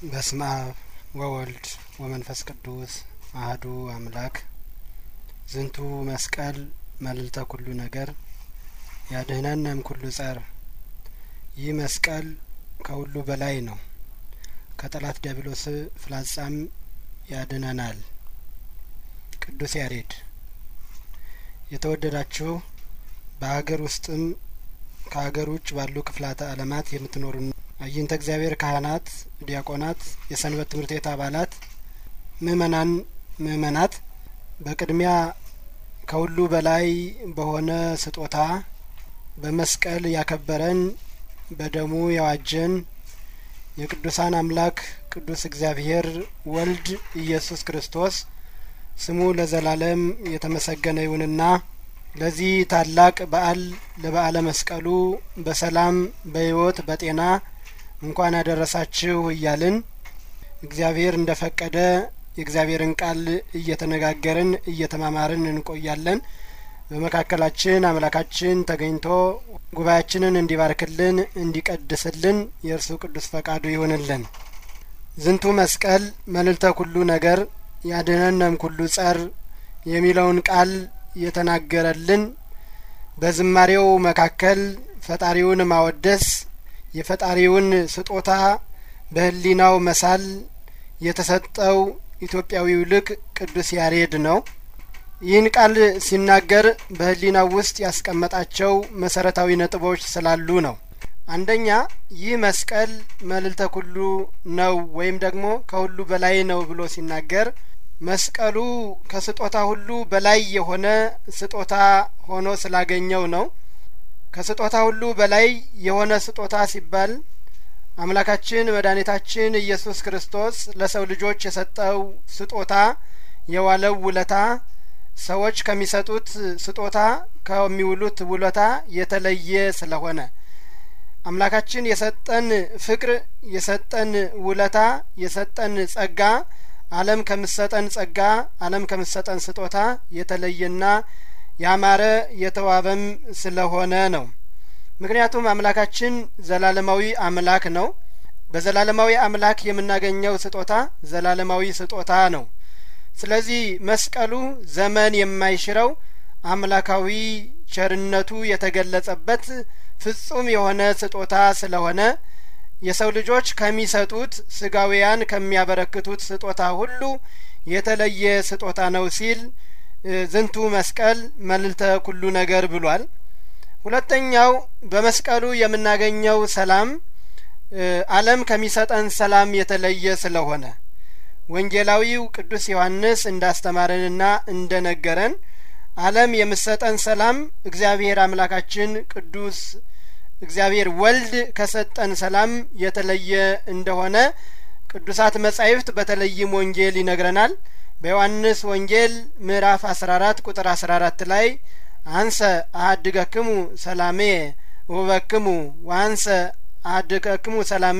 በስመ አብ ወወልድ ወመንፈስ ቅዱስ አህዱ አምላክ ዝንቱ መስቀል መልዕልተ ኩሉ ነገር ያድኅነነ እምኩሉ ጸር ይህ መስቀል ከሁሉ በላይ ነው ከጠላት ዲያብሎስ ፍላጻም ያድነናል ቅዱስ ያሬድ የተወደዳችሁ በሀገር ውስጥም ከሀገር ውጭ ባሉ ክፍላተ ዓለማት የምትኖሩ አይንተ እግዚአብሔር ካህናት፣ ዲያቆናት፣ የሰንበት ትምህርት ቤት አባላት፣ ምእመናን፣ ምእመናት በቅድሚያ ከሁሉ በላይ በሆነ ስጦታ በመስቀል ያከበረን በደሙ ያዋጀን የቅዱሳን አምላክ ቅዱስ እግዚአብሔር ወልድ ኢየሱስ ክርስቶስ ስሙ ለዘላለም የተመሰገነ ይሁንና ለዚህ ታላቅ በዓል ለበዓለ መስቀሉ በሰላም በሕይወት በጤና እንኳን አደረሳችሁ እያልን እግዚአብሔር እንደ ፈቀደ የእግዚአብሔርን ቃል እየተነጋገርን እየተማማርን እንቆያለን። በመካከላችን አምላካችን ተገኝቶ ጉባኤያችንን እንዲባርክልን እንዲቀድስልን የእርሱ ቅዱስ ፈቃዱ ይሁንልን። ዝንቱ መስቀል መልዕልተ ኩሉ ነገር ያድኅነነ እምኩሉ ጸር የሚለውን ቃል የተናገረልን በዝማሬው መካከል ፈጣሪውን ማወደስ የፈጣሪውን ስጦታ በሕሊናው መሳል የተሰጠው ኢትዮጵያዊው ልቅ ቅዱስ ያሬድ ነው። ይህን ቃል ሲናገር በሕሊናው ውስጥ ያስቀመጣቸው መሰረታዊ ነጥቦች ስላሉ ነው። አንደኛ ይህ መስቀል መልዕልተ ኩሉ ነው ወይም ደግሞ ከሁሉ በላይ ነው ብሎ ሲናገር መስቀሉ ከስጦታ ሁሉ በላይ የሆነ ስጦታ ሆኖ ስላገኘው ነው። ከስጦታ ሁሉ በላይ የሆነ ስጦታ ሲባል አምላካችን መድኃኒታችን ኢየሱስ ክርስቶስ ለሰው ልጆች የሰጠው ስጦታ የዋለው ውለታ ሰዎች ከሚሰጡት ስጦታ ከሚውሉት ውለታ የተለየ ስለሆነ አምላካችን የሰጠን ፍቅር የሰጠን ውለታ የሰጠን ጸጋ ዓለም ከምሰጠን ጸጋ ዓለም ከምሰጠን ስጦታ የተለየና ያማረ የተዋበም ስለሆነ ነው። ምክንያቱም አምላካችን ዘላለማዊ አምላክ ነው። በዘላለማዊ አምላክ የምናገኘው ስጦታ ዘላለማዊ ስጦታ ነው። ስለዚህ መስቀሉ ዘመን የማይሽረው አምላካዊ ቸርነቱ የተገለጸበት ፍጹም የሆነ ስጦታ ስለሆነ የሰው ልጆች ከሚሰጡት ስጋውያን ከሚያበረክቱት ስጦታ ሁሉ የተለየ ስጦታ ነው ሲል ዝንቱ መስቀል መልዕልተ ኩሉ ነገር ብሏል። ሁለተኛው በመስቀሉ የምናገኘው ሰላም ዓለም ከሚሰጠን ሰላም የተለየ ስለሆነ ወንጌላዊው ቅዱስ ዮሐንስ እንዳስተማረንና እንደነገረን ዓለም የምሰጠን ሰላም እግዚአብሔር አምላካችን ቅዱስ እግዚአብሔር ወልድ ከሰጠን ሰላም የተለየ እንደሆነ ቅዱሳት መጻሕፍት በተለይም ወንጌል ይነግረናል። በዮሐንስ ወንጌል ምዕራፍ አስራ አራት ቁጥር አስራ አራት ላይ አንሰ አሀድገክሙ ሰላሜ ውበክሙ ወአንሰ አሀድገክሙ ሰላሜ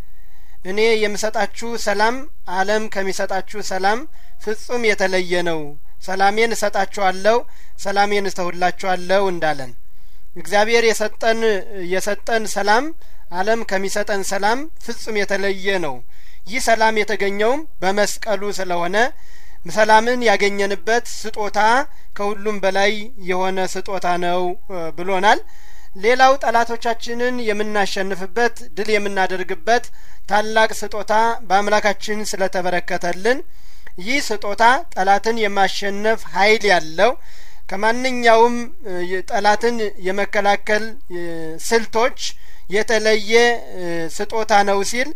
እኔ የምሰጣችሁ ሰላም ዓለም ከሚሰጣችሁ ሰላም ፍጹም የተለየ ነው። ሰላሜን እሰጣችኋለሁ፣ ሰላሜን እተውላችኋለሁ እንዳለን እግዚአብሔር የሰጠን የሰጠን ሰላም ዓለም ከሚሰጠን ሰላም ፍጹም የተለየ ነው። ይህ ሰላም የተገኘውም በመስቀሉ ስለሆነ ሰላምን ያገኘንበት ስጦታ ከሁሉም በላይ የሆነ ስጦታ ነው ብሎናል። ሌላው ጠላቶቻችንን የምናሸንፍበት ድል የምናደርግበት ታላቅ ስጦታ በአምላካችን ስለተበረከተልን ይህ ስጦታ ጠላትን የማሸነፍ ኃይል ያለው ከማንኛውም ጠላትን የመከላከል ስልቶች የተለየ ስጦታ ነው ሲል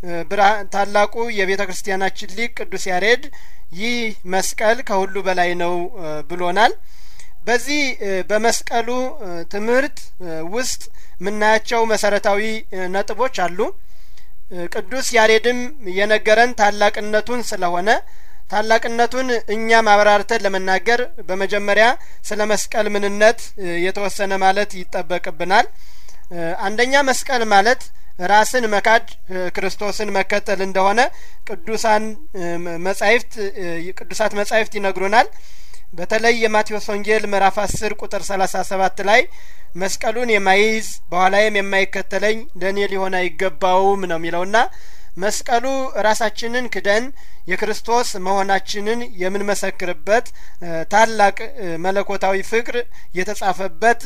ታላቁ የቤተ ክርስቲያናችን ሊቅ ቅዱስ ያሬድ ይህ መስቀል ከሁሉ በላይ ነው ብሎናል። በዚህ በመስቀሉ ትምህርት ውስጥ የምናያቸው መሰረታዊ ነጥቦች አሉ። ቅዱስ ያሬድም የነገረን ታላቅነቱን ስለሆነ ታላቅነቱን እኛም አብራርተን ለመናገር በመጀመሪያ ስለ መስቀል ምንነት የተወሰነ ማለት ይጠበቅብናል። አንደኛ መስቀል ማለት ራስን መካድ ክርስቶስን መከተል እንደሆነ ቅዱሳን መጻሕፍት ቅዱሳት መጻሕፍት ይነግሩናል። በተለይ የማቴዎስ ወንጌል ምዕራፍ አስር ቁጥር ሰላሳ ሰባት ላይ መስቀሉን የማይዝ በኋላዬም የማይከተለኝ ለእኔ ሊሆን አይገባውም ነው የሚለውና መስቀሉ ራሳችንን ክደን የክርስቶስ መሆናችንን የምንመሰክርበት ታላቅ መለኮታዊ ፍቅር የተጻፈበት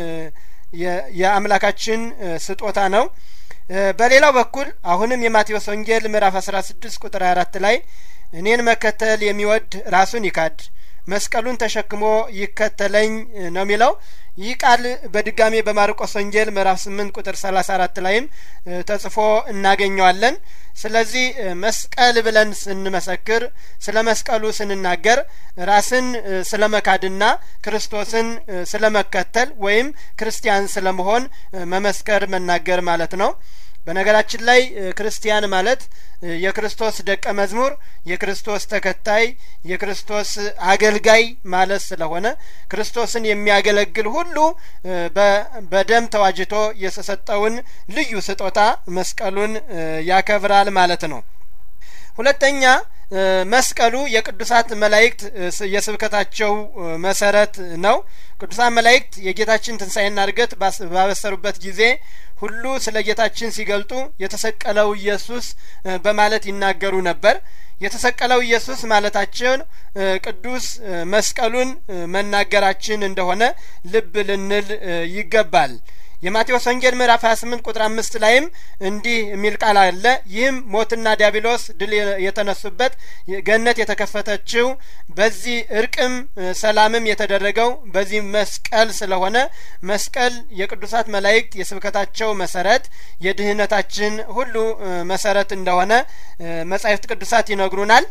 የአምላካችን ስጦታ ነው። በሌላው በኩል አሁንም የማቴዎስ ወንጌል ምዕራፍ አስራ ስድስት ቁጥር አራት ላይ እኔን መከተል የሚወድ ራሱን ይካድ መስቀሉን ተሸክሞ ይከተለኝ ነው የሚለው። ይህ ቃል በድጋሜ በማርቆስ ወንጌል ምዕራፍ ስምንት ቁጥር ሰላሳ አራት ላይም ተጽፎ እናገኘዋለን። ስለዚህ መስቀል ብለን ስንመሰክር ስለ መስቀሉ ስንናገር ራስን ስለ መካድና ክርስቶስን ስለ መከተል ወይም ክርስቲያን ስለ መሆን መመስከር መናገር ማለት ነው። በነገራችን ላይ ክርስቲያን ማለት የክርስቶስ ደቀ መዝሙር፣ የክርስቶስ ተከታይ፣ የክርስቶስ አገልጋይ ማለት ስለሆነ ክርስቶስን የሚያገለግል ሁሉ በደም ተዋጅቶ የተሰጠውን ልዩ ስጦታ መስቀሉን ያከብራል ማለት ነው። ሁለተኛ መስቀሉ የቅዱሳት መላእክት የስብከታቸው መሰረት ነው። ቅዱሳን መላእክት የጌታችን ትንሣኤና እርገት ባበሰሩበት ጊዜ ሁሉ ስለ ጌታችን ሲገልጡ የተሰቀለው ኢየሱስ በማለት ይናገሩ ነበር። የተሰቀለው ኢየሱስ ማለታቸውን ቅዱስ መስቀሉን መናገራችን እንደሆነ ልብ ልንል ይገባል። የማቴዎስ ወንጌል ምዕራፍ 28 ቁጥር አምስት ላይም እንዲህ የሚል ቃል አለ። ይህም ሞትና ዲያብሎስ ድል የተነሱበት ገነት የተከፈተችው በዚህ እርቅም ሰላምም የተደረገው በዚህ መስቀል ስለሆነ መስቀል የቅዱሳት መላእክት የስብከታቸው መሰረት የድህነታችን ሁሉ መሰረት እንደሆነ መጻሕፍት ቅዱሳት ይነግሩናል።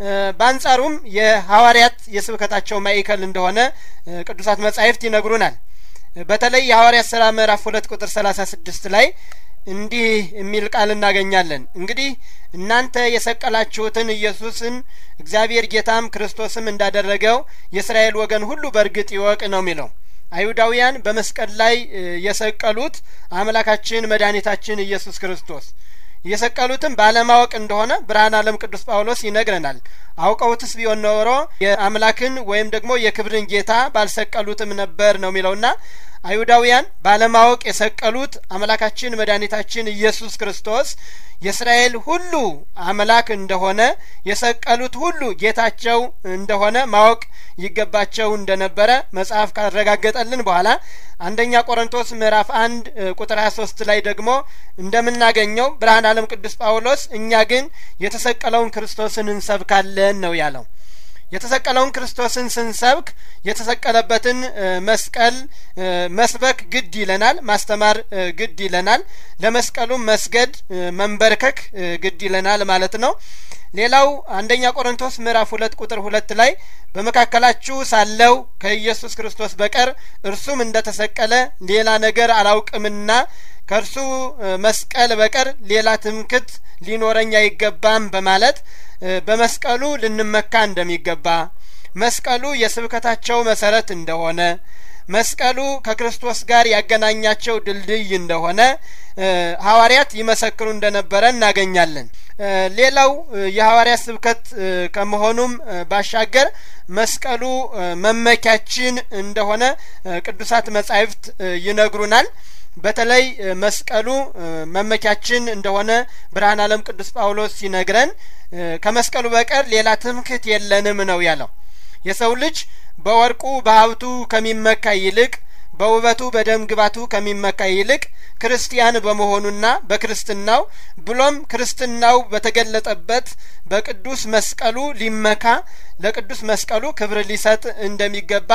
በአንጻሩም የሐዋርያት የስብከታቸው ማዕከል እንደሆነ ቅዱሳት መጻሕፍት ይነግሩናል። በተለይ የሐዋርያት ስራ ምዕራፍ ሁለት ቁጥር ሰላሳ ስድስት ላይ እንዲህ የሚል ቃል እናገኛለን። እንግዲህ እናንተ የሰቀላችሁትን ኢየሱስን እግዚአብሔር ጌታም ክርስቶስም እንዳደረገው የእስራኤል ወገን ሁሉ በእርግጥ ይወቅ ነው የሚለው። አይሁዳውያን በመስቀል ላይ የሰቀሉት አምላካችን መድኃኒታችን ኢየሱስ ክርስቶስ የሰቀሉትም ባለማወቅ እንደሆነ ብርሃን ዓለም ቅዱስ ጳውሎስ ይነግረናል። አውቀውትስ ቢሆን ኖሮ የአምላክን ወይም ደግሞ የክብርን ጌታ ባልሰቀሉትም ነበር ነው የሚለውና አይሁዳውያን ባለማወቅ የሰቀሉት አምላካችን መድኃኒታችን ኢየሱስ ክርስቶስ የእስራኤል ሁሉ አምላክ እንደሆነ የሰቀሉት ሁሉ ጌታቸው እንደሆነ ማወቅ ይገባቸው እንደነበረ መጽሐፍ ካረጋገጠልን በኋላ አንደኛ ቆሮንቶስ ምዕራፍ አንድ ቁጥር ሀያ ሶስት ላይ ደግሞ እንደምናገኘው ብርሃን ዓለም ቅዱስ ጳውሎስ እኛ ግን የተሰቀለውን ክርስቶስን እንሰብካለን ነው ያለው። የተሰቀለውን ክርስቶስን ስንሰብክ የተሰቀለበትን መስቀል መስበክ ግድ ይለናል፣ ማስተማር ግድ ይለናል። ለመስቀሉም መስገድ መንበርከክ ግድ ይለናል ማለት ነው። ሌላው አንደኛ ቆሮንቶስ ምዕራፍ ሁለት ቁጥር ሁለት ላይ በመካከላችሁ ሳለው ከኢየሱስ ክርስቶስ በቀር እርሱም እንደተሰቀለ ሌላ ነገር አላውቅምና ከእርሱ መስቀል በቀር ሌላ ትምክት ሊኖረኝ አይገባም በማለት በመስቀሉ ልንመካ እንደሚገባ መስቀሉ የስብከታቸው መሰረት እንደሆነ መስቀሉ ከክርስቶስ ጋር ያገናኛቸው ድልድይ እንደሆነ ሐዋርያት ይመሰክሩ እንደነበረ እናገኛለን። ሌላው የሐዋርያት ስብከት ከመሆኑም ባሻገር መስቀሉ መመኪያችን እንደሆነ ቅዱሳት መጻሕፍት ይነግሩናል። በተለይ መስቀሉ መመኪያችን እንደሆነ ብርሃን ዓለም ቅዱስ ጳውሎስ ሲነግረን ከመስቀሉ በቀር ሌላ ትምክህት የለንም ነው ያለው። የሰው ልጅ በወርቁ በሀብቱ ከሚመካ ይልቅ በውበቱ በደም ግባቱ ከሚመካ ይልቅ ክርስቲያን በመሆኑና በክርስትናው ብሎም ክርስትናው በተገለጠበት በቅዱስ መስቀሉ ሊመካ ለቅዱስ መስቀሉ ክብር ሊሰጥ እንደሚገባ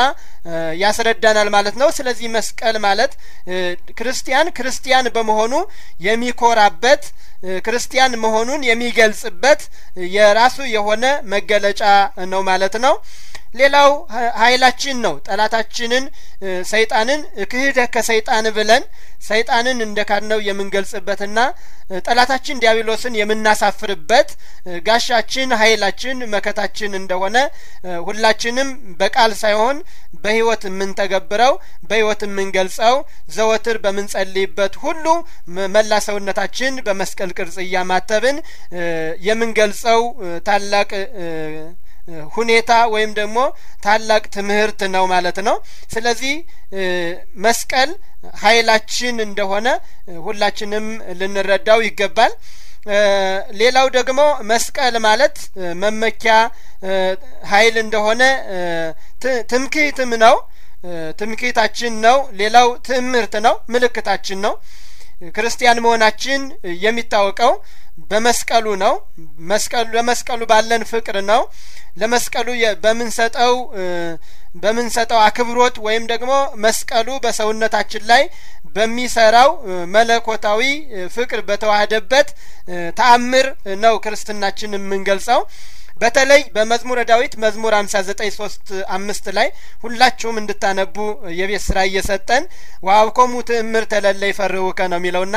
ያስረዳናል ማለት ነው። ስለዚህ መስቀል ማለት ክርስቲያን ክርስቲያን በመሆኑ የሚኮራበት ክርስቲያን መሆኑን የሚገልጽበት የራሱ የሆነ መገለጫ ነው ማለት ነው። ሌላው ኃይላችን ነው። ጠላታችንን ሰይጣንን ክህደህ ከሰይጣን ብለን ሰይጣንን እንደ ካድነው የምንገልጽበትና ጠላታችን ዲያብሎስን የምናሳፍርበት ጋሻችን፣ ኃይላችን፣ መከታችን እንደሆነ ሁላችንም በቃል ሳይሆን በሕይወት የምንተገብረው በሕይወት የምንገልጸው ዘወትር በምንጸልይበት ሁሉ መላ ሰውነታችን በመስቀል ቅርጽ እያማተብን የምንገልጸው ታላቅ ሁኔታ ወይም ደግሞ ታላቅ ትምህርት ነው ማለት ነው። ስለዚህ መስቀል ኃይላችን እንደሆነ ሁላችንም ልንረዳው ይገባል። ሌላው ደግሞ መስቀል ማለት መመኪያ ኃይል እንደሆነ ትምክህትም ነው። ትምክህታችን ነው። ሌላው ትምህርት ነው፣ ምልክታችን ነው። ክርስቲያን መሆናችን የሚታወቀው በመስቀሉ ነው። መስቀሉ ለመስቀሉ ባለን ፍቅር ነው። ለመስቀሉ በምንሰጠው በምንሰጠው አክብሮት ወይም ደግሞ መስቀሉ በሰውነታችን ላይ በሚሰራው መለኮታዊ ፍቅር በተዋህደበት ተአምር ነው ክርስትናችን የምንገልጸው። በተለይ በመዝሙረ ዳዊት መዝሙር ሀምሳ ዘጠኝ ሶስት አምስት ላይ ሁላችሁም እንድታነቡ የቤት ስራ እየሰጠን ወሀብኮሙ ትእምርተ ለእለ ይፈርሁከ ነው የሚለውና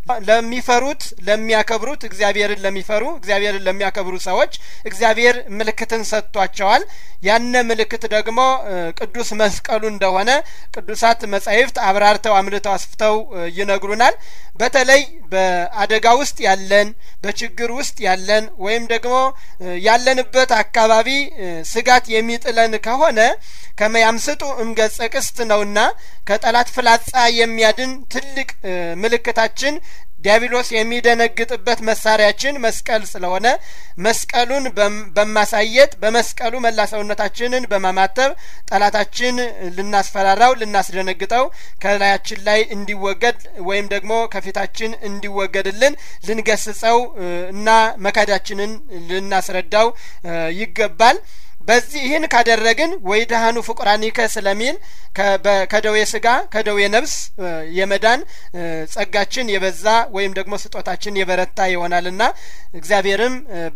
ለሚፈሩት ለሚያከብሩት እግዚአብሔርን ለሚፈሩ እግዚአብሔርን ለሚያከብሩ ሰዎች እግዚአብሔር ምልክትን ሰጥቷቸዋል። ያነ ምልክት ደግሞ ቅዱስ መስቀሉ እንደሆነ ቅዱሳት መጻሕፍት አብራርተው አምልተው አስፍተው ይነግሩናል። በተለይ በአደጋ ውስጥ ያለን በችግር ውስጥ ያለን ወይም ደግሞ ያለንበት አካባቢ ስጋት የሚጥለን ከሆነ ከመያምስጡ እምገጸ ቅስት ነውና ከጠላት ፍላጻ የሚያድን ትልቅ ምልክታችን ዲያብሎስ የሚደነግጥበት መሳሪያችን መስቀል ስለሆነ መስቀሉን በማሳየት በመስቀሉ መላ ሰውነታችንን በማማተብ ጠላታችን ልናስፈራራው፣ ልናስደነግጠው ከላያችን ላይ እንዲወገድ ወይም ደግሞ ከፊታችን እንዲወገድልን ልንገስጸው እና መካዳችንን ልናስረዳው ይገባል። በዚህ ይህን ካደረግን ወይ ደሃኑ ፍቁራኒከ ስለሚል ከደዌ ስጋ ከደዌ ነፍስ የመዳን ጸጋችን የበዛ ወይም ደግሞ ስጦታችን የበረታ ይሆናልና እግዚአብሔርም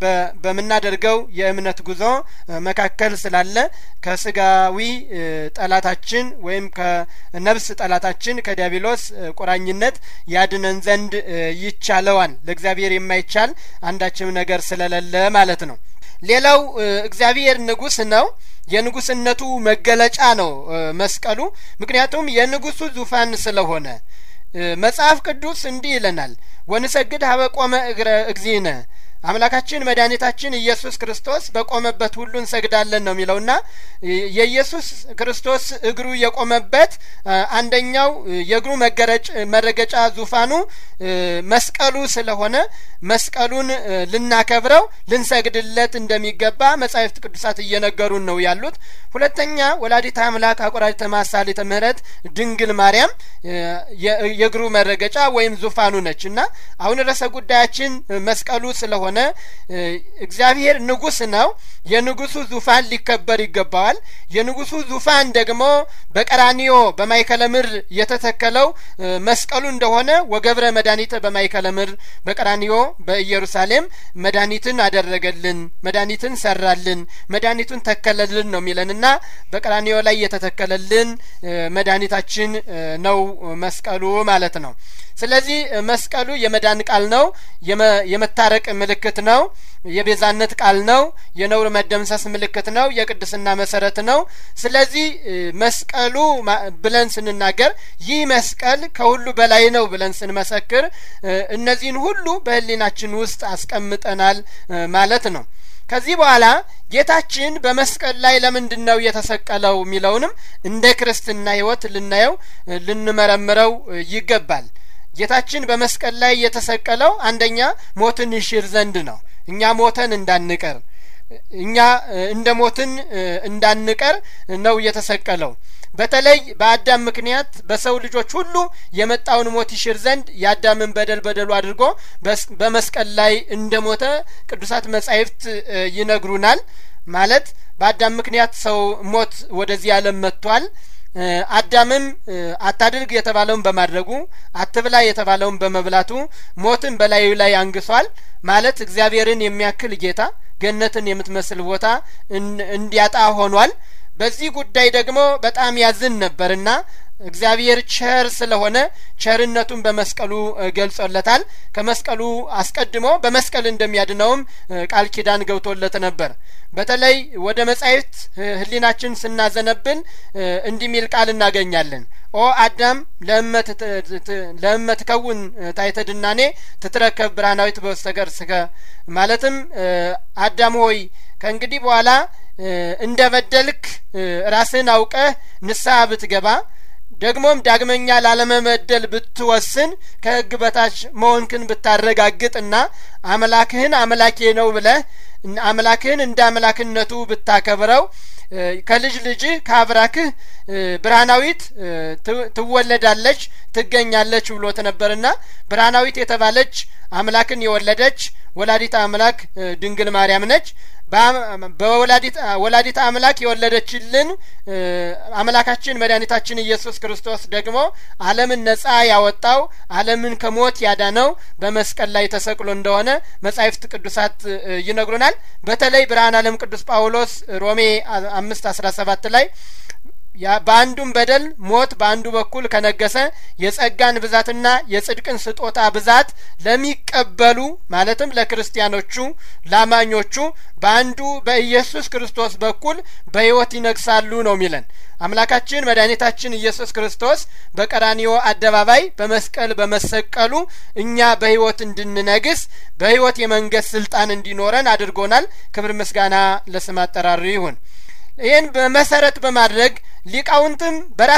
በምናደርገው የእምነት ጉዞ መካከል ስላለ ከስጋዊ ጠላታችን ወይም ከነፍስ ጠላታችን ከዲያብሎስ ቁራኝነት ያድነን ዘንድ ይቻለዋል። ለእግዚአብሔር የማይቻል አንዳችም ነገር ስለሌለ ማለት ነው። ሌላው እግዚአብሔር ንጉሥ ነው። የንጉስነቱ መገለጫ ነው መስቀሉ። ምክንያቱም የንጉሱ ዙፋን ስለሆነ መጽሐፍ ቅዱስ እንዲህ ይለናል፣ ወንሰግድ ሀበ ቆመ እግረ እግዚእነ አምላካችን መድኃኒታችን ኢየሱስ ክርስቶስ በቆመበት ሁሉ እንሰግዳለን ነው የሚለውና የኢየሱስ ክርስቶስ እግሩ የቆመበት አንደኛው የእግሩ መረገጫ ዙፋኑ መስቀሉ ስለሆነ መስቀሉን ልናከብረው ልንሰግድለት እንደሚገባ መጻሕፍት ቅዱሳት እየነገሩን ነው ያሉት። ሁለተኛ ወላዲተ አምላክ አቆራዲተ ማሳሊተ ምሕረት ድንግል ማርያም የእግሩ መረገጫ ወይም ዙፋኑ ነች እና አሁን ርዕሰ ጉዳያችን መስቀሉ ስለሆነ ሆነ እግዚአብሔር ንጉስ ነው። የንጉሱ ዙፋን ሊከበር ይገባዋል። የንጉሱ ዙፋን ደግሞ በቀራኒዮ በማይከለ ምድር የተተከለው መስቀሉ እንደሆነ ወገብረ መድኃኒተ በማይከለ ምድር በቀራኒዮ በኢየሩሳሌም መድኃኒትን አደረገልን፣ መድኃኒትን ሰራልን፣ መድኃኒቱን ተከለልን ነው የሚለንና በቀራኒዮ ላይ የተተከለልን መድኃኒታችን ነው መስቀሉ ማለት ነው። ስለዚህ መስቀሉ የመዳን ቃል ነው። የመታረቅ ምልክት ነው። የቤዛነት ቃል ነው። የነውር መደምሰስ ምልክት ነው። የቅድስና መሰረት ነው። ስለዚህ መስቀሉ ብለን ስንናገር ይህ መስቀል ከሁሉ በላይ ነው ብለን ስንመሰክር እነዚህን ሁሉ በሕሊናችን ውስጥ አስቀምጠናል ማለት ነው። ከዚህ በኋላ ጌታችን በመስቀል ላይ ለምንድን ነው የተሰቀለው የሚለውንም እንደ ክርስትና ሕይወት ልናየው ልንመረምረው ይገባል። ጌታችን በመስቀል ላይ የተሰቀለው አንደኛ ሞትን ይሽር ዘንድ ነው። እኛ ሞተን እንዳንቀር እኛ እንደ ሞትን እንዳንቀር ነው የተሰቀለው። በተለይ በአዳም ምክንያት በሰው ልጆች ሁሉ የመጣውን ሞት ይሽር ዘንድ የአዳምን በደል በደሉ አድርጎ በመስቀል ላይ እንደ ሞተ ቅዱሳት መጻሕፍት ይነግሩናል። ማለት በአዳም ምክንያት ሰው ሞት ወደዚህ ዓለም መጥቷል። አዳምም አታድርግ የተባለውን በማድረጉ አትብላ የተባለውን በመብላቱ ሞትን በላዩ ላይ አንግሷል። ማለት እግዚአብሔርን የሚያክል ጌታ ገነትን የምትመስል ቦታ እንዲያጣ ሆኗል። በዚህ ጉዳይ ደግሞ በጣም ያዝን ነበርና እግዚአብሔር ቸር ስለሆነ ቸርነቱን በመስቀሉ ገልጾለታል። ከመስቀሉ አስቀድሞ በመስቀል እንደሚያድነውም ቃል ኪዳን ገብቶለት ነበር። በተለይ ወደ መጻሕፍት ሕሊናችን ስናዘነብል እንዲህ ሚል ቃል እናገኛለን። ኦ አዳም ለእመ ትከውን ታሕተ ድናኔ ትትረከብ ብርሃናዊት በስተገር ስከ ማለትም አዳም ሆይ ከእንግዲህ በኋላ እንደ በደልክ ራስህን አውቀህ ንስሐ ብትገባ ደግሞም ዳግመኛ ላለመበደል ብትወስን ከሕግ በታች መሆንክን ብታረጋግጥና አምላክህን አምላኬ ነው ብለህ አምላክህን እንደ አምላክነቱ ብታከብረው ከልጅ ልጅህ ከአብራክህ ብርሃናዊት ትወለዳለች ትገኛለች ብሎት ነበርና ብርሃናዊት የተባለች አምላክን የወለደች ወላዲት አምላክ ድንግል ማርያም ነች። በወላዲት አምላክ የወለደችልን አምላካችን መድኃኒታችን ኢየሱስ ክርስቶስ ደግሞ ዓለምን ነጻ ያወጣው ዓለምን ከሞት ያዳነው በመስቀል ላይ ተሰቅሎ እንደሆነ መጻሕፍት ቅዱሳት ይነግሩናል። በተለይ ብርሃን ዓለም ቅዱስ ጳውሎስ ሮሜ አምስት አስራ ሰባት ላይ በአንዱም በደል ሞት በአንዱ በኩል ከነገሰ የጸጋን ብዛትና የጽድቅን ስጦታ ብዛት ለሚቀበሉ ማለትም ለክርስቲያኖቹ ላማኞቹ በአንዱ በኢየሱስ ክርስቶስ በኩል በሕይወት ይነግሳሉ ነው የሚለን። አምላካችን መድኃኒታችን ኢየሱስ ክርስቶስ በቀራኒዮ አደባባይ በመስቀል በመሰቀሉ እኛ በሕይወት እንድንነግስ በሕይወት የመንገስ ስልጣን እንዲኖረን አድርጎናል። ክብር ምስጋና ለስም አጠራሩ ይሁን። ይህን በመሰረት በማድረግ ሊቃውንትም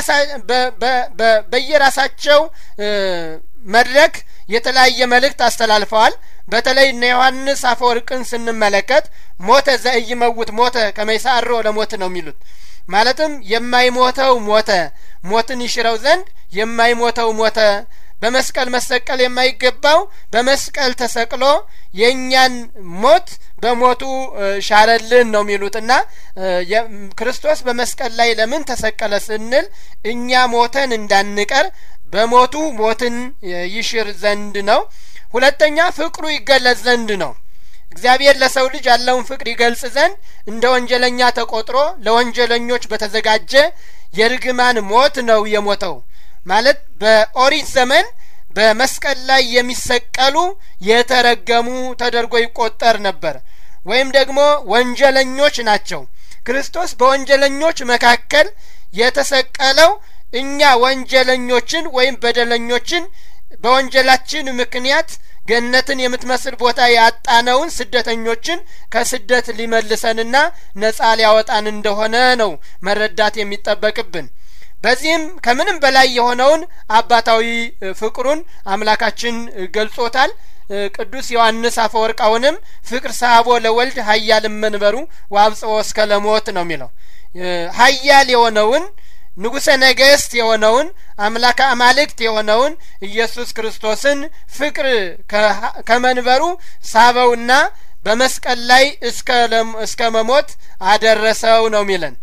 በየራሳቸው መድረክ የተለያየ መልእክት አስተላልፈዋል። በተለይ እነ ዮሐንስ አፈወርቅን ስንመለከት ሞተ ዘኢይመውት ሞተ ከመይሳሮ ለሞት ነው የሚሉት። ማለትም የማይሞተው ሞተ፣ ሞትን ይሽረው ዘንድ የማይሞተው ሞተ በመስቀል መሰቀል የማይገባው በመስቀል ተሰቅሎ የእኛን ሞት በሞቱ ሻረልን ነው የሚሉትና ክርስቶስ በመስቀል ላይ ለምን ተሰቀለ ስንል እኛ ሞተን እንዳንቀር በሞቱ ሞትን ይሽር ዘንድ ነው። ሁለተኛ ፍቅሩ ይገለጽ ዘንድ ነው። እግዚአብሔር ለሰው ልጅ ያለውን ፍቅር ይገልጽ ዘንድ እንደ ወንጀለኛ ተቆጥሮ ለወንጀለኞች በተዘጋጀ የርግማን ሞት ነው የሞተው። ማለት በኦሪት ዘመን በመስቀል ላይ የሚሰቀሉ የተረገሙ ተደርጎ ይቆጠር ነበር፣ ወይም ደግሞ ወንጀለኞች ናቸው። ክርስቶስ በወንጀለኞች መካከል የተሰቀለው እኛ ወንጀለኞችን ወይም በደለኞችን በወንጀላችን ምክንያት ገነትን የምትመስል ቦታ ያጣነውን ስደተኞችን ከስደት ሊመልሰንና ነጻ ሊያወጣን እንደሆነ ነው መረዳት የሚጠበቅብን። በዚህም ከምንም በላይ የሆነውን አባታዊ ፍቅሩን አምላካችን ገልጾታል። ቅዱስ ዮሐንስ አፈወርቃውንም ፍቅር ሳቦ ለወልድ ሀያል መንበሩ ወአብጽሖ እስከ ለሞት ነው የሚለው ሀያል የሆነውን ንጉሠ ነገሥት የሆነውን አምላከ አማልክት የሆነውን ኢየሱስ ክርስቶስን ፍቅር ከመንበሩ ሳበውና በመስቀል ላይ እስከ መሞት አደረሰው ነው የሚለን።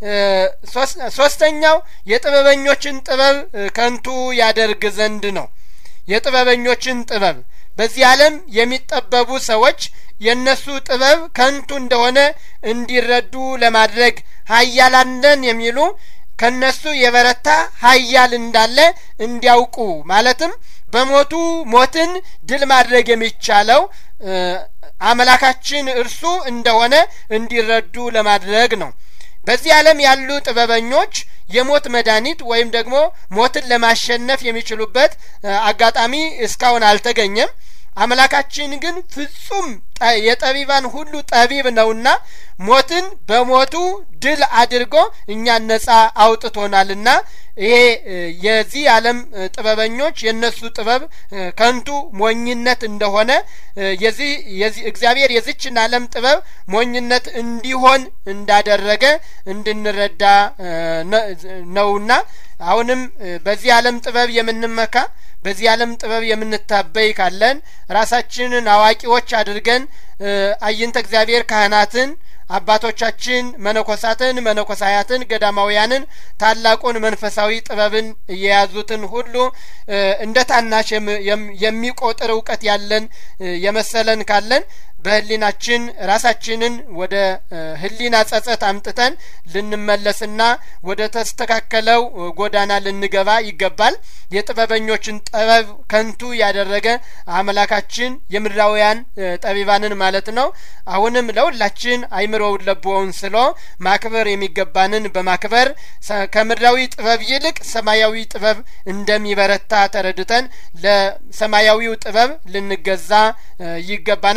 ሶስተኛው የጥበበኞችን ጥበብ ከንቱ ያደርግ ዘንድ ነው። የጥበበኞችን ጥበብ በዚህ ዓለም የሚጠበቡ ሰዎች የእነሱ ጥበብ ከንቱ እንደሆነ እንዲረዱ ለማድረግ ሀያላን ነን የሚሉ ከነሱ የበረታ ሀያል እንዳለ እንዲያውቁ ማለትም በሞቱ ሞትን ድል ማድረግ የሚቻለው አምላካችን እርሱ እንደሆነ እንዲረዱ ለማድረግ ነው። በዚህ ዓለም ያሉ ጥበበኞች የሞት መድኃኒት ወይም ደግሞ ሞትን ለማሸነፍ የሚችሉበት አጋጣሚ እስካሁን አልተገኘም። አምላካችን ግን ፍጹም የጠቢባን ሁሉ ጠቢብ ነውና ሞትን በሞቱ ድል አድርጎ እኛን ነጻ አውጥቶናልና ይሄ የዚህ ዓለም ጥበበኞች የእነሱ ጥበብ ከንቱ ሞኝነት እንደሆነ የዚህ እግዚአብሔር የዚችን ዓለም ጥበብ ሞኝነት እንዲሆን እንዳደረገ እንድንረዳ ነውና አሁንም በዚህ ዓለም ጥበብ የምንመካ በዚህ ዓለም ጥበብ የምንታበይ ካለን ራሳችንን አዋቂዎች አድርገን አይንተ እግዚአብሔር ካህናትን አባቶቻችን መነኮሳትን መነኮሳያትን ገዳማውያንን ታላቁን መንፈሳዊ ጥበብን የያዙትን ሁሉ እንደ ታናሽ የሚቆጥር እውቀት ያለን የመሰለን ካለን በህሊናችን ራሳችንን ወደ ህሊና ጸጸት አምጥተን ልንመለስና ወደ ተስተካከለው ጎዳና ልንገባ ይገባል። የጥበበኞችን ጥበብ ከንቱ ያደረገ አምላካችን የምድራውያን ጠቢባንን ማለት ነው። አሁንም ለሁላችን አይምሮውን ለቦውን ስሎ ማክበር የሚገባንን በማክበር ከምድራዊ ጥበብ ይልቅ ሰማያዊ ጥበብ እንደሚበረታ ተረድተን ለሰማያዊው ጥበብ ልንገዛ ይገባናል። ይህ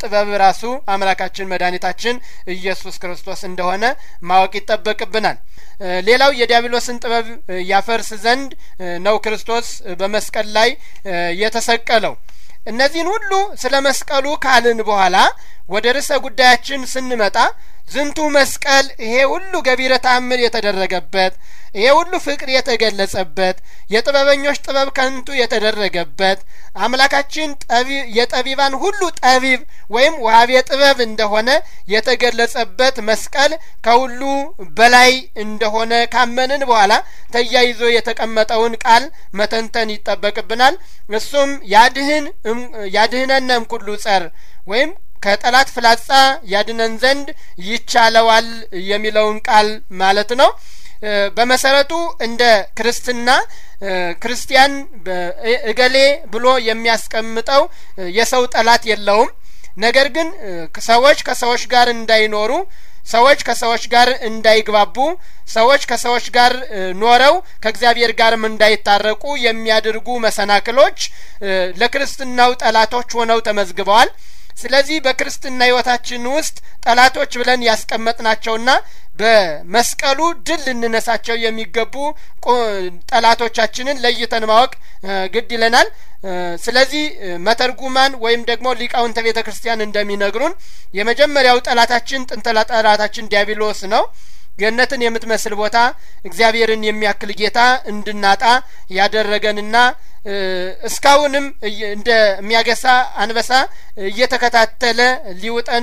ጥበብ ራሱ አምላካችን መድኃኒታችን ኢየሱስ ክርስቶስ እንደሆነ ማወቅ ይጠበቅብናል። ሌላው የዲያብሎስን ጥበብ ያፈርስ ዘንድ ነው ክርስቶስ በመስቀል ላይ የተሰቀለው። እነዚህን ሁሉ ስለ መስቀሉ ካልን በኋላ ወደ ርዕሰ ጉዳያችን ስንመጣ ዝንቱ መስቀል ይሄ ሁሉ ገቢረ ተአምር የተደረገበት ይሄ ሁሉ ፍቅር የተገለጸበት የጥበበኞች ጥበብ ከንቱ የተደረገበት አምላካችን የጠቢባን ሁሉ ጠቢብ ወይም ዋሃቤ ጥበብ እንደሆነ የተገለጸበት መስቀል ከሁሉ በላይ እንደሆነ ካመንን በኋላ ተያይዞ የተቀመጠውን ቃል መተንተን ይጠበቅብናል። እሱም ያድህን ያድህነነም ኩሉ ጸር ወይም ከጠላት ፍላጻ ያድነን ዘንድ ይቻለዋል የሚለውን ቃል ማለት ነው። በመሰረቱ እንደ ክርስትና ክርስቲያን እገሌ ብሎ የሚያስቀምጠው የሰው ጠላት የለውም። ነገር ግን ሰዎች ከሰዎች ጋር እንዳይኖሩ ሰዎች ከሰዎች ጋር እንዳይግባቡ ሰዎች ከሰዎች ጋር ኖረው ከእግዚአብሔር ጋርም እንዳይታረቁ የሚያደርጉ መሰናክሎች ለክርስትናው ጠላቶች ሆነው ተመዝግበዋል። ስለዚህ በክርስትና ሕይወታችን ውስጥ ጠላቶች ብለን ያስቀመጥናቸውና በመስቀሉ ድል ልንነሳቸው የሚገቡ ጠላቶቻችንን ለይተን ማወቅ ግድ ይለናል። ስለዚህ መተርጉማን ወይም ደግሞ ሊቃውንተ ቤተ ክርስቲያን እንደሚነግሩን የመጀመሪያው ጠላታችን ጥንተ ጠላታችን ዲያብሎስ ነው። ገነትን የምትመስል ቦታ እግዚአብሔርን የሚያክል ጌታ እንድናጣ ያደረገንና እስካሁንም እንደሚያገሳ አንበሳ እየተከታተለ ሊውጠን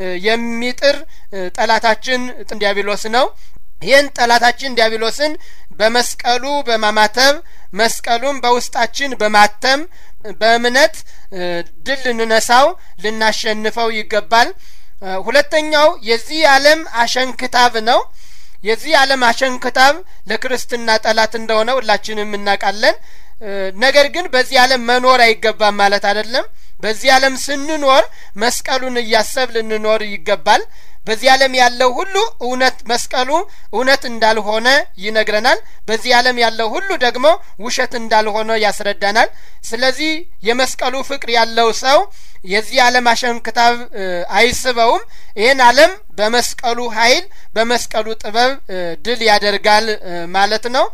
የሚጥር ጠላታችን ዲያብሎስ ነው። ይህን ጠላታችን ዲያብሎስን በመስቀሉ በማማተብ መስቀሉን በውስጣችን በማተም በእምነት ድል ልንነሳው ልናሸንፈው ይገባል። ሁለተኛው የዚህ ዓለም አሸንክታብ ነው። የዚህ ዓለም አሸንክታብ ለክርስትና ጠላት እንደሆነ ሁላችንም እናውቃለን። ነገር ግን በዚህ ዓለም መኖር አይገባም ማለት አይደለም። በዚህ ዓለም ስንኖር መስቀሉን እያሰብ ልንኖር ይገባል። በዚህ ዓለም ያለው ሁሉ እውነት መስቀሉ እውነት እንዳልሆነ ይነግረናል። በዚህ ዓለም ያለው ሁሉ ደግሞ ውሸት እንዳልሆነ ያስረዳናል። ስለዚህ የመስቀሉ ፍቅር ያለው ሰው የዚህ ዓለም አሸንክታብ አይስበውም። ይህን ዓለም በመስቀሉ ኃይል በመስቀሉ ጥበብ ድል ያደርጋል ማለት ነው።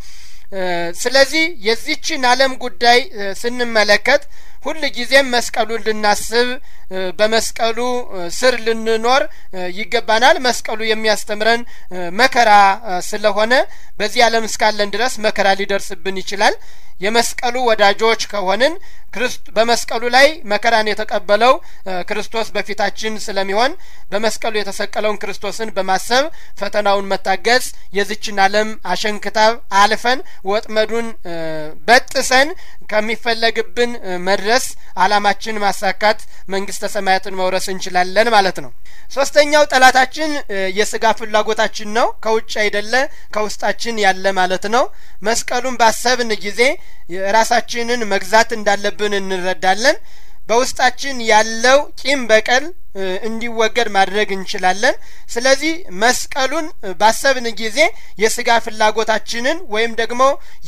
ስለዚህ የዚችን ዓለም ጉዳይ ስንመለከት ሁል ጊዜም መስቀሉን ልናስብ በመስቀሉ ስር ልንኖር ይገባናል። መስቀሉ የሚያስተምረን መከራ ስለሆነ በዚህ ዓለም እስካለን ድረስ መከራ ሊደርስብን ይችላል። የመስቀሉ ወዳጆች ከሆንን በመስቀሉ ላይ መከራን የተቀበለው ክርስቶስ በፊታችን ስለሚሆን በመስቀሉ የተሰቀለውን ክርስቶስን በማሰብ ፈተናውን መታገዝ የዝችን ዓለም አሸንክታብ አልፈን ወጥመዱን በጥሰን ከሚፈለግብን መድረስ አላማችን ማሳካት መንግስተ ሰማያትን መውረስ እንችላለን ማለት ነው። ሶስተኛው ጠላታችን የስጋ ፍላጎታችን ነው። ከውጭ አይደለ ከውስጣችን ያለ ማለት ነው። መስቀሉን ባሰብን ጊዜ ራሳችንን መግዛት እንዳለብን እንረዳለን። በውስጣችን ያለው ቂም በቀል እንዲወገድ ማድረግ እንችላለን። ስለዚህ መስቀሉን ባሰብን ጊዜ የስጋ ፍላጎታችንን ወይም ደግሞ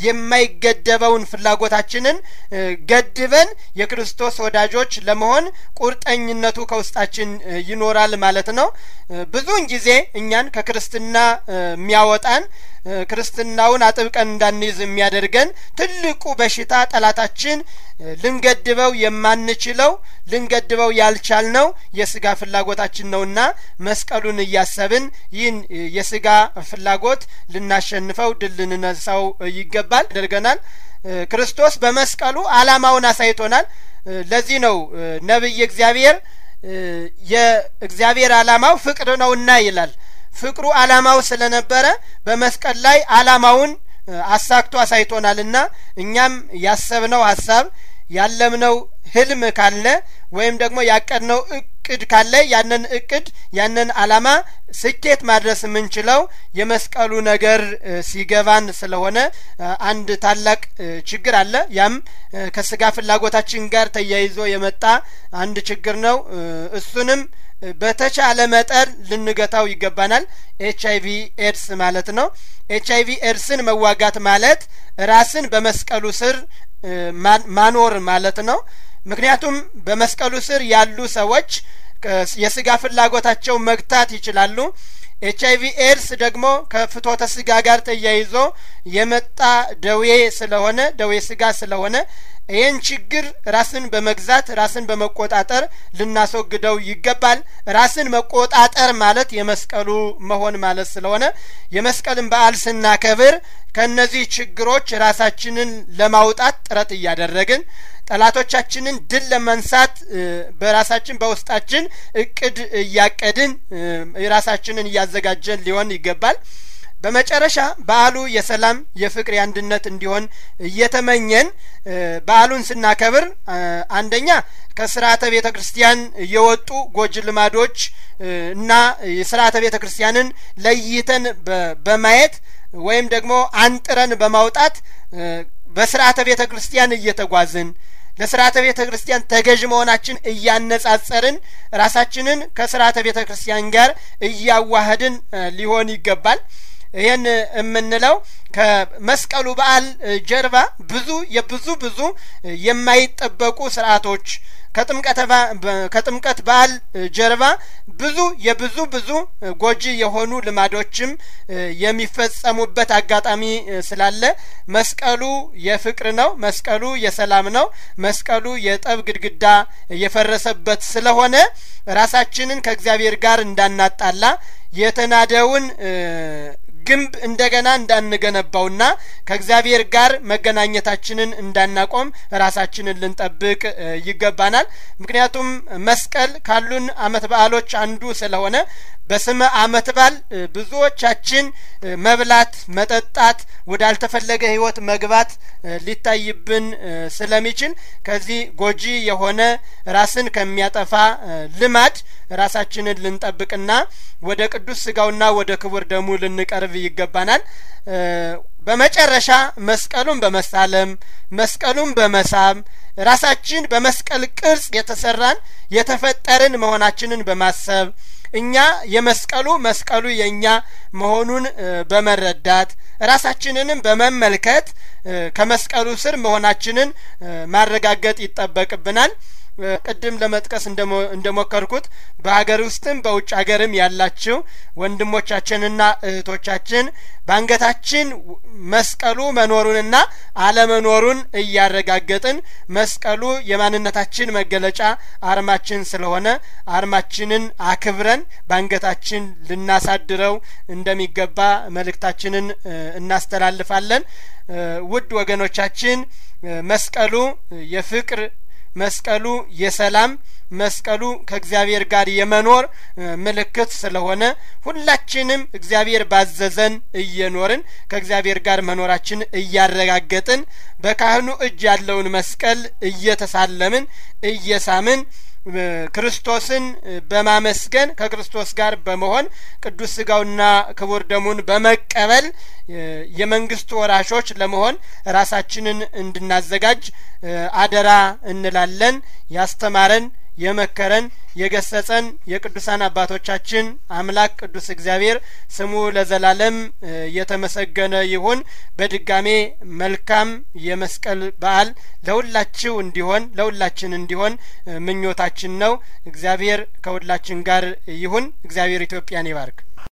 የማይገደበውን ፍላጎታችንን ገድበን የክርስቶስ ወዳጆች ለመሆን ቁርጠኝነቱ ከውስጣችን ይኖራል ማለት ነው። ብዙውን ጊዜ እኛን ከክርስትና የሚያወጣን ክርስትናውን አጥብቀን እንዳንይዝ የሚያደርገን ትልቁ በሽታ ጠላታችን ልንገድበው የማንችለው ልንገድበው ያልቻልነው የስጋ ፍላጎታችን ነውና መስቀሉን እያሰብን ይህን የስጋ ፍላጎት ልናሸንፈው ድል ልንነሳው ይገባል ያደርገናል። ክርስቶስ በመስቀሉ ዓላማውን አሳይቶናል። ለዚህ ነው ነቢይ እግዚአብሔር የእግዚአብሔር ዓላማው ፍቅር ነውና ይላል። ፍቅሩ ዓላማው ስለነበረ በመስቀል ላይ ዓላማውን አሳክቶ አሳይቶናልና እኛም ያሰብነው ሀሳብ ያለምነው ህልም ካለ ወይም ደግሞ ያቀድነው እቅድ ካለ ያንን እቅድ ያንን ዓላማ ስኬት ማድረስ የምንችለው የመስቀሉ ነገር ሲገባን ስለሆነ አንድ ታላቅ ችግር አለ። ያም ከስጋ ፍላጎታችን ጋር ተያይዞ የመጣ አንድ ችግር ነው። እሱንም በተቻለ መጠን ልንገታው ይገባናል። ኤች አይቪ ኤድስ ማለት ነው። ኤች አይቪ ኤድስን መዋጋት ማለት ራስን በመስቀሉ ስር ማኖር ማለት ነው። ምክንያቱም በመስቀሉ ስር ያሉ ሰዎች የስጋ ፍላጎታቸው መግታት ይችላሉ። ኤች አይቪ ኤድስ ደግሞ ከፍትወተ ስጋ ጋር ተያይዞ የመጣ ደዌ ስለሆነ ደዌ ስጋ ስለሆነ ይህን ችግር ራስን በመግዛት ራስን በመቆጣጠር ልናስወግደው ይገባል። ራስን መቆጣጠር ማለት የመስቀሉ መሆን ማለት ስለሆነ የመስቀልን በዓል ስናከብር ከእነዚህ ችግሮች ራሳችንን ለማውጣት ጥረት እያደረግን ጠላቶቻችንን ድል ለመንሳት በራሳችን በውስጣችን እቅድ እያቀድን ራሳችንን እያዘጋጀን ሊሆን ይገባል። በመጨረሻ በዓሉ የሰላም የፍቅር፣ የአንድነት እንዲሆን እየተመኘን በዓሉን ስናከብር አንደኛ ከስርዓተ ቤተ ክርስቲያን የወጡ ጎጂ ልማዶች እና የስርዓተ ቤተ ክርስቲያንን ለይተን በማየት ወይም ደግሞ አንጥረን በማውጣት በስርዓተ ቤተ ክርስቲያን እየተጓዝን ለስርዓተ ቤተ ክርስቲያን ተገዥ መሆናችን እያነጻጸርን ራሳችንን ከስርዓተ ቤተ ክርስቲያን ጋር እያዋህድን ሊሆን ይገባል። ይህን የምንለው ከመስቀሉ በዓል ጀርባ ብዙ የብዙ ብዙ የማይጠበቁ ስርዓቶች ከጥምቀት በዓል ጀርባ ብዙ የብዙ ብዙ ጎጂ የሆኑ ልማዶችም የሚፈጸሙበት አጋጣሚ ስላለ መስቀሉ የፍቅር ነው። መስቀሉ የሰላም ነው። መስቀሉ የጠብ ግድግዳ የፈረሰበት ስለሆነ ራሳችንን ከእግዚአብሔር ጋር እንዳናጣላ የተናደውን ግንብ እንደገና እንዳንገነባውና ከእግዚአብሔር ጋር መገናኘታችንን እንዳናቆም ራሳችንን ልንጠብቅ ይገባናል። ምክንያቱም መስቀል ካሉን ዓመት በዓሎች አንዱ ስለሆነ በስመ ዓመት በዓል ብዙዎቻችን መብላት፣ መጠጣት፣ ወዳልተፈለገ ሕይወት መግባት ሊታይብን ስለሚችል ከዚህ ጎጂ የሆነ ራስን ከሚያጠፋ ልማድ ራሳችንን ልንጠብቅና ወደ ቅዱስ ስጋውና ወደ ክቡር ደሙ ልንቀርብ ይገባናል። በመጨረሻ መስቀሉን በመሳለም መስቀሉን በመሳም ራሳችን በመስቀል ቅርጽ የተሰራን የተፈጠርን መሆናችንን በማሰብ እኛ የመስቀሉ መስቀሉ የእኛ መሆኑን በመረዳት ራሳችንንም በመመልከት ከመስቀሉ ስር መሆናችንን ማረጋገጥ ይጠበቅብናል። ቅድም ለመጥቀስ እንደሞከርኩት በሀገር ውስጥም በውጭ ሀገርም ያላችሁ ወንድሞቻችንና እህቶቻችን በአንገታችን መስቀሉ መኖሩንና አለመኖሩን እያረጋገጥን መስቀሉ የማንነታችን መገለጫ አርማችን ስለሆነ አርማችንን አክብረን በአንገታችን ልናሳድረው እንደሚገባ መልእክታችንን እናስተላልፋለን። ውድ ወገኖቻችን መስቀሉ የፍቅር መስቀሉ የሰላም መስቀሉ ከእግዚአብሔር ጋር የመኖር ምልክት ስለሆነ ሁላችንም እግዚአብሔር ባዘዘን እየኖርን ከእግዚአብሔር ጋር መኖራችን እያረጋገጥን በካህኑ እጅ ያለውን መስቀል እየተሳለምን እየሳምን ክርስቶስን በማመስገን ከክርስቶስ ጋር በመሆን ቅዱስ ስጋውና ክቡር ደሙን በመቀበል የመንግስቱ ወራሾች ለመሆን ራሳችንን እንድናዘጋጅ አደራ እንላለን። ያስተማረን የመከረን የገሰጸን የቅዱሳን አባቶቻችን አምላክ ቅዱስ እግዚአብሔር ስሙ ለዘላለም የተመሰገነ ይሁን። በድጋሜ መልካም የመስቀል በዓል ለሁላችሁ እንዲሆን ለሁላችን እንዲሆን ምኞታችን ነው። እግዚአብሔር ከሁላችን ጋር ይሁን። እግዚአብሔር ኢትዮጵያን ይባርክ።